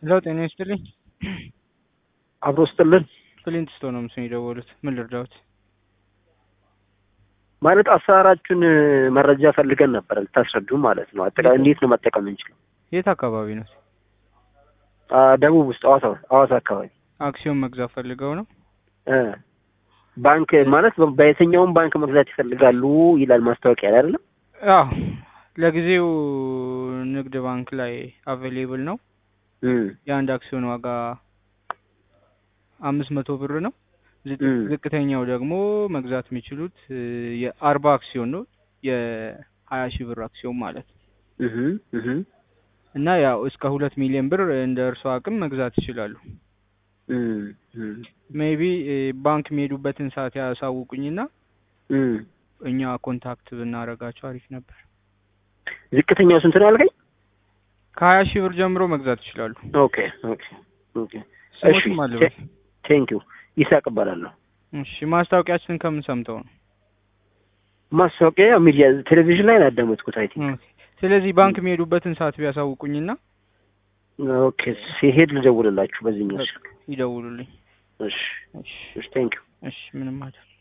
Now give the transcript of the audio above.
ሄሎ ጤና ይስጥልኝ። አብሮ ስጥልን ክሊንት ስቶ ነው ምስል የደወሉት። ምን ልርዳዎት? ማለት አሰራራችሁን መረጃ ፈልገን ነበር ልታስረዱ ማለት ነው። አጠቃላይ እንዴት ነው መጠቀም እንችለው? የት አካባቢ ነው? አ፣ ደቡብ ውስጥ ሐዋሳ ሐዋሳ አካባቢ አክሲዮን መግዛት ፈልገው ነው? እ ባንክ ማለት በ- በየትኛውም ባንክ መግዛት ይፈልጋሉ ይላል ማስታወቂያ ላይ አይደለም? አዎ ለጊዜው ንግድ ባንክ ላይ አቬሌብል ነው። እም የአንድ አክሲዮን ዋጋ አምስት መቶ ብር ነው። ዝቅ- እም ዝቅተኛው ደግሞ መግዛት የሚችሉት እ፣ የአርባ አክሲዮን ነው። የሀያ ሺህ ብር አክሲዮን ማለት ነው። እህ እህ እና ያው እስከ ሁለት ሚሊዮን ብር እንደ እርሶ አቅም መግዛት ይችላሉ። እም እም ሜይቢ ባንክ የሚሄዱበትን ሰዓት ያሳውቁኝና እም እኛ ኮንታክት ብናደርጋቸው አሪፍ ነበር። ዝቅተኛው ስንት ነው ያልከኝ? ከሀያ ሺህ ብር ጀምሮ መግዛት ይችላሉ። ኦኬ ኦኬ ኦኬ እሺ ስሞትም አለበት። ቴንክ ዩ ይሳቅ እባላለሁ። እሺ ማስታወቂያችንን ከምን ሰምተው ነው? ማስታወቂያ ሚዲያ ቴሌቪዥን ላይ ነው ያዳመጥኩት። አይ ቲንክ ኦኬ። ስለዚህ ባንክ የሚሄዱበትን ሰዓት ቢያሳውቁኝና ኦኬ ሲሄድ ልደውልላችሁ በዚህኛው ስልክ። ይደውሉልኝ። እሺ እሺ እሺ ቴንክ ዩ እሺ ምንም አይደል።